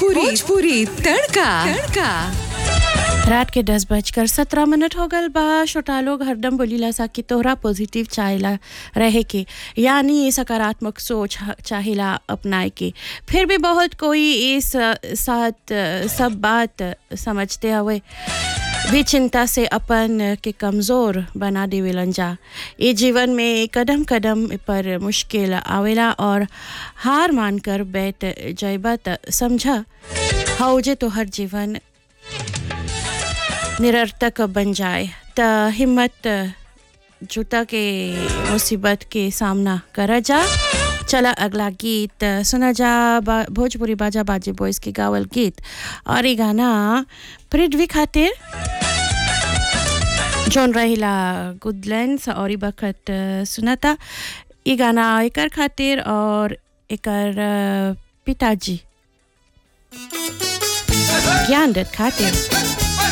भोजपुरी भोजपुरी तड़का तड़का रात के दस बजकर सत्रह मिनट हो गल बा छोटा लोग हरदम बोलीला सा कि तोहरा पॉजिटिव चाहेला रहे के यानी सकारात्मक सोच ह- चाहेला अपनाए के फिर भी बहुत कोई इस अ, साथ अ, सब बात समझते हुए भी चिंता से अपन के कमज़ोर बना देवेलन जा ये जीवन में कदम कदम पर मुश्किल आवेला और हार मानकर बैठ जैबा त समझा हौजे तो हर जीवन निरर्थक बन जाए त हिम्मत जुटा के मुसीबत के सामना करा जा चला अगला गीत सुना जा बा, भोजपुरी बाजा बाजे बॉयज के गावल गीत और ये गाना पृथ्वी खातिर जौन रहिला गुडलैंड्स और ई बखत सुनाता ये गाना एकर खातिर और एकर अ, पिताजी ज्ञान दत्त खातिर